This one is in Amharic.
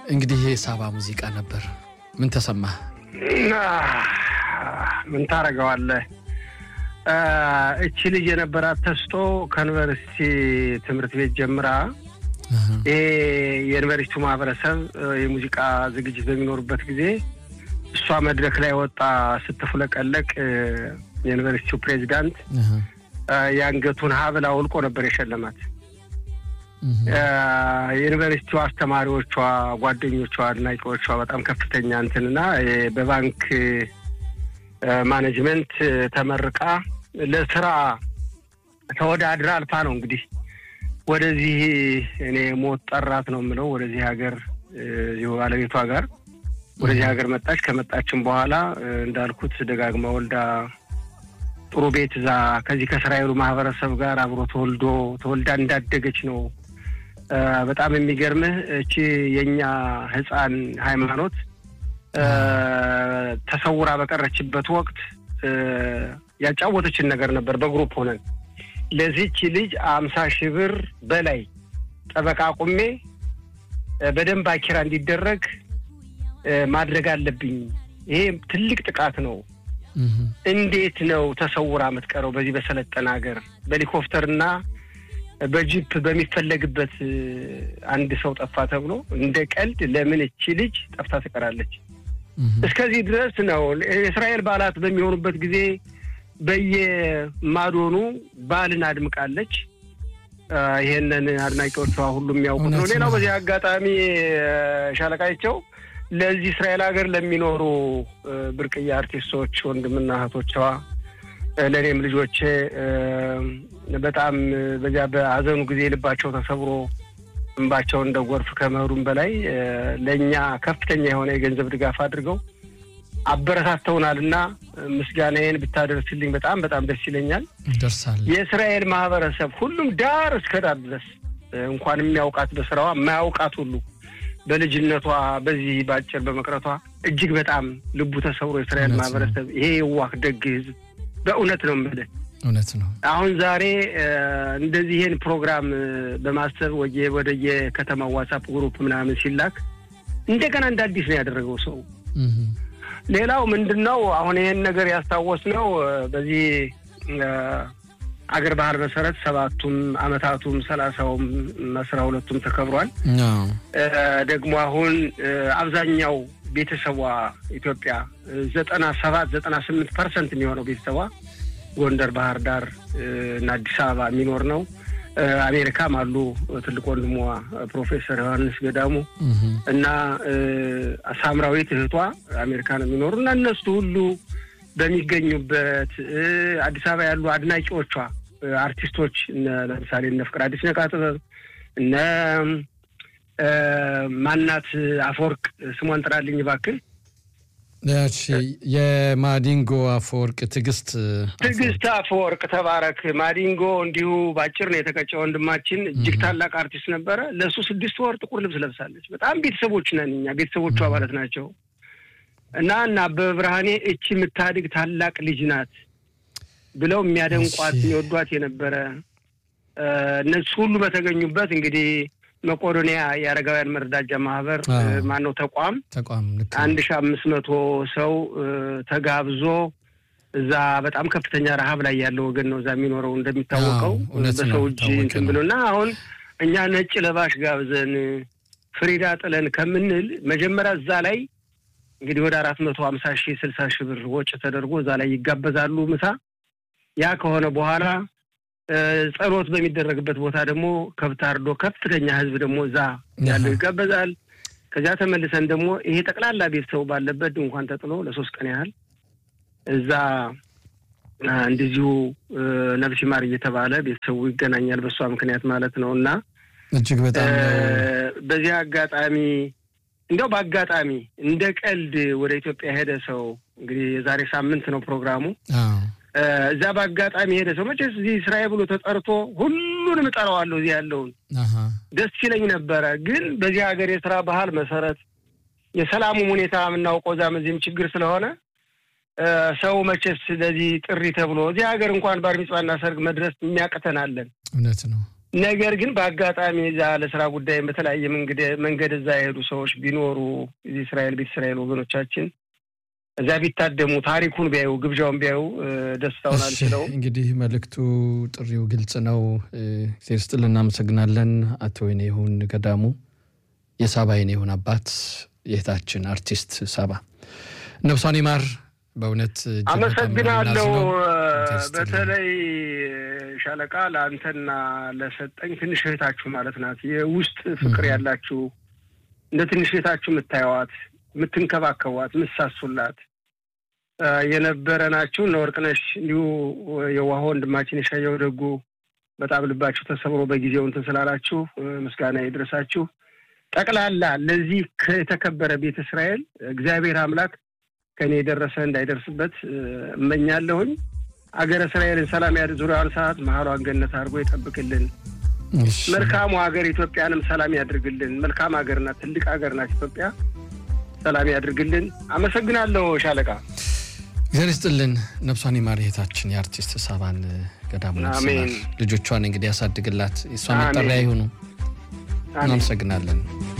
እንግዲህ ይሄ ሳባ ሙዚቃ ነበር። ምን ተሰማህ? ምን ታደርገዋለህ? እቺ ልጅ የነበራት ተስጦ ከዩኒቨርሲቲ ትምህርት ቤት ጀምራ ይሄ የዩኒቨርሲቲው ማህበረሰብ የሙዚቃ ዝግጅት በሚኖርበት ጊዜ እሷ መድረክ ላይ ወጣ ስትፍለቀለቅ የዩኒቨርሲቲው ፕሬዚዳንት የአንገቱን ሀብል አውልቆ ነበር የሸለማት። የዩኒቨርሲቲው አስተማሪዎቿ፣ ጓደኞቿ፣ አድናቂዎቿ በጣም ከፍተኛ እንትንና በባንክ ማኔጅመንት ተመርቃ ለስራ ተወዳድራ አልፋ ነው እንግዲህ ወደዚህ እኔ ሞት ጠራት ነው የምለው ወደዚህ ሀገር እዚሁ ባለቤቷ ጋር ወደዚህ ሀገር መጣች። ከመጣችም በኋላ እንዳልኩት ደጋግማ ወልዳ ጥሩ ቤት እዛ ከዚህ ከእስራኤሉ ማህበረሰብ ጋር አብሮ ተወልዶ ተወልዳ እንዳደገች ነው። በጣም የሚገርምህ እቺ የእኛ ህፃን ሃይማኖት ተሰውራ በቀረችበት ወቅት ያጫወተችን ነገር ነበር። በግሩፕ ሆነን ለዚች ልጅ አምሳ ሺህ ብር በላይ ጠበቃ ቁሜ በደንብ አኪራ እንዲደረግ ማድረግ አለብኝ። ይሄ ትልቅ ጥቃት ነው። እንዴት ነው ተሰውራ የምትቀረው? በዚህ በሰለጠነ ሀገር በሄሊኮፕተርና በጂፕ በሚፈለግበት አንድ ሰው ጠፋ ተብሎ እንደ ቀልድ ለምን እቺ ልጅ ጠፍታ ትቀራለች? እስከዚህ ድረስ ነው። የእስራኤል በዓላት በሚሆኑበት ጊዜ በየማዶኑ በዓልን አድምቃለች። ይሄንን አድናቂዎቿ ሁሉ የሚያውቁት ነው። ሌላው በዚህ አጋጣሚ ሻለቃቸው ለዚህ እስራኤል ሀገር ለሚኖሩ ብርቅዬ አርቲስቶች ወንድምና እህቶቿ ለእኔም ልጆቼ በጣም በዚያ በሀዘኑ ጊዜ ልባቸው ተሰብሮ እንባቸው እንደ ጎርፍ ከመሄዱም በላይ ለእኛ ከፍተኛ የሆነ የገንዘብ ድጋፍ አድርገው አበረታተውናል እና ምስጋናዬን ብታደርስልኝ በጣም በጣም ደስ ይለኛል። ደርሳል። የእስራኤል ማህበረሰብ ሁሉም ዳር እስከ ዳር ድረስ እንኳን የሚያውቃት በስራዋ የማያውቃት ሁሉ በልጅነቷ በዚህ በአጭር በመቅረቷ እጅግ በጣም ልቡ ተሰብሮ የእስራኤል ማህበረሰብ ይሄ የዋህ ደግ ህዝብ በእውነት ነው የምልህ እውነት ነው። አሁን ዛሬ እንደዚህ ይሄን ፕሮግራም በማሰብ ወደ የከተማው ዋትሳፕ ግሩፕ ምናምን ሲላክ እንደገና እንደ አዲስ ነው ያደረገው ሰው። ሌላው ምንድን ነው አሁን ይሄን ነገር ያስታወስ ነው በዚህ አገር ባህል መሰረት ሰባቱም አመታቱም ሰላሳውም አስራ ሁለቱም ተከብሯል። ደግሞ አሁን አብዛኛው ቤተሰቧ ኢትዮጵያ ዘጠና ሰባት ዘጠና ስምንት ፐርሰንት የሚሆነው ቤተሰቧ ጎንደር፣ ባህር ዳር እና አዲስ አበባ የሚኖር ነው። አሜሪካም አሉ ትልቅ ወንድሟ ፕሮፌሰር ዮሐንስ ገዳሙ እና ሳምራዊት እህቷ አሜሪካ ነው የሚኖሩ እና እነሱ ሁሉ በሚገኙበት አዲስ አበባ ያሉ አድናቂዎቿ አርቲስቶች ለምሳሌ እነ ፍቅር አዲስ ነቃ ጥበብ እነ ማናት አፈወርቅ ስሟን ጥራልኝ እባክህ የማዲንጎ አፈወርቅ ትዕግስት ትዕግስት አፈወርቅ ተባረክ ማዲንጎ እንዲሁ በአጭር ነው የተቀጨ ወንድማችን እጅግ ታላቅ አርቲስት ነበረ ለእሱ ስድስት ወር ጥቁር ልብስ ለብሳለች በጣም ቤተሰቦች ነን እኛ ቤተሰቦቹ አባላት ናቸው እና እና አበበ ብርሃኔ እቺ የምታድግ ታላቅ ልጅ ናት ብለው የሚያደንቋት የሚወዷት የነበረ እነሱ ሁሉ በተገኙበት እንግዲህ መቄዶንያ የአረጋውያን መረዳጃ ማህበር ማነው ተቋም ተቋም አንድ ሺ አምስት መቶ ሰው ተጋብዞ እዛ በጣም ከፍተኛ ረሀብ ላይ ያለው ወገን ነው እዛ የሚኖረው እንደሚታወቀው በሰው እጅ እንትን ብሎ እና አሁን እኛ ነጭ ለባሽ ጋብዘን ፍሪዳ ጥለን ከምንል መጀመሪያ እዛ ላይ እንግዲህ ወደ አራት መቶ ሀምሳ ሺህ ስልሳ ሺህ ብር ወጪ ተደርጎ እዛ ላይ ይጋበዛሉ ምሳ ያ ከሆነ በኋላ ጸሎት በሚደረግበት ቦታ ደግሞ ከብት አርዶ ከፍተኛ ህዝብ ደግሞ እዛ ያለው ይጋበዛል። ከዚያ ተመልሰን ደግሞ ይሄ ጠቅላላ ቤተሰቡ ባለበት ድንኳን ተጥሎ ለሶስት ቀን ያህል እዛ እንደዚሁ ነፍሲ ማር እየተባለ ቤተሰቡ ይገናኛል። በእሷ ምክንያት ማለት ነው እና እጅግ በጣም በዚህ አጋጣሚ እንዲያው በአጋጣሚ እንደ ቀልድ ወደ ኢትዮጵያ ሄደ ሰው እንግዲህ የዛሬ ሳምንት ነው ፕሮግራሙ እዛ በአጋጣሚ ሄደ ሰው መቼስ እዚህ ስራዬ ብሎ ተጠርቶ ሁሉንም እጠራዋለሁ እዚህ ያለውን ደስ ይለኝ ነበረ። ግን በዚህ ሀገር የስራ ባህል መሰረት የሰላሙም ሁኔታ የምናውቀው እዛም እዚህም ችግር ስለሆነ ሰው መቼስ ለዚህ ጥሪ ተብሎ እዚህ ሀገር እንኳን ባር ሚጽዋና ሰርግ መድረስ የሚያቅተናለን። እውነት ነው። ነገር ግን በአጋጣሚ እዛ ለስራ ጉዳይም በተለያየ መንገድ እዛ የሄዱ ሰዎች ቢኖሩ እዚህ እስራኤል ቤተ እስራኤል ወገኖቻችን እዛ ቢታደሙ ታሪኩን ቢያዩ ግብዣውን ቢያዩ ደስታውን አልችለው። እንግዲህ መልእክቱ ጥሪው ግልጽ ነው። ጊዜ ስጥል እናመሰግናለን። አቶ ይሁን ገዳሙ የሳባ ይሁን አባት የእህታችን አርቲስት ሳባ ነፍሷን ይማር። በእውነት አመሰግናለሁ። በተለይ ሻለቃ ለአንተና ለሰጠኝ ትንሽ እህታችሁ ማለት ናት። የውስጥ ፍቅር ያላችሁ እንደ ትንሽ እህታችሁ የምታየዋት፣ የምትንከባከቧት፣ የምትሳሱላት የነበረ ናችሁ። እነ ወርቅነሽ እንዲሁ የዋህ ወንድማችን የሻየው ደጉ በጣም ልባችሁ ተሰብሮ በጊዜው እንትን ስላላችሁ ምስጋና ይድረሳችሁ። ጠቅላላ ለዚህ የተከበረ ቤተ እስራኤል እግዚአብሔር አምላክ ከእኔ የደረሰ እንዳይደርስበት እመኛለሁኝ። አገረ እስራኤልን ሰላም ያድ ዙሪያዋን ሰዓት መሀሏን ገነት አድርጎ ይጠብቅልን። መልካሙ ሀገር ኢትዮጵያንም ሰላም ያድርግልን። መልካም ሀገር ናት፣ ትልቅ ሀገር ናት ኢትዮጵያ። ሰላም ያድርግልን። አመሰግናለሁ ሻለቃ። እግዚአብሔር ይስጥልን። ነፍሷን ይማር እህታችን የአርቲስት ሳባን ገዳሙ ልጆቿን እንግዲህ ያሳድግላት። የእሷ መጠሪያ ይሁኑ። እናመሰግናለን።